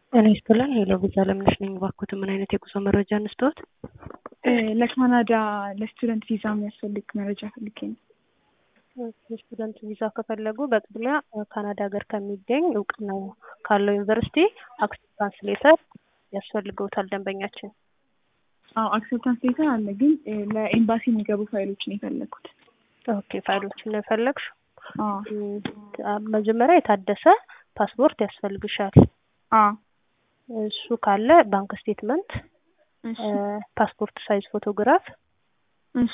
ጤና ይስጥልን ሄሎ ቪዛ ለምነሽ ነኝ። እባክዎት ምን አይነት የጉዞ መረጃ እንስጥዎት? ለካናዳ ለስቱደንት ቪዛ የሚያስፈልግ መረጃ ፈልጌ ነው። የስቱደንት ቪዛ ከፈለጉ በቅድሚያ ካናዳ ሀገር ከሚገኝ እውቅና ካለው ዩኒቨርሲቲ አክሴፕታንስ ሌተር ያስፈልገውታል ደንበኛችን። አዎ አክሴፕታንስ ሌተር አለ፣ ግን ለኤምባሲ የሚገቡ ፋይሎችን የፈለግኩት። ኦኬ ፋይሎችን ነው የፈለግሽው? አዎ መጀመሪያ የታደሰ ፓስፖርት ያስፈልግሻል። አዎ እሱ ካለ ባንክ ስቴትመንት፣ ፓስፖርት ሳይዝ ፎቶግራፍ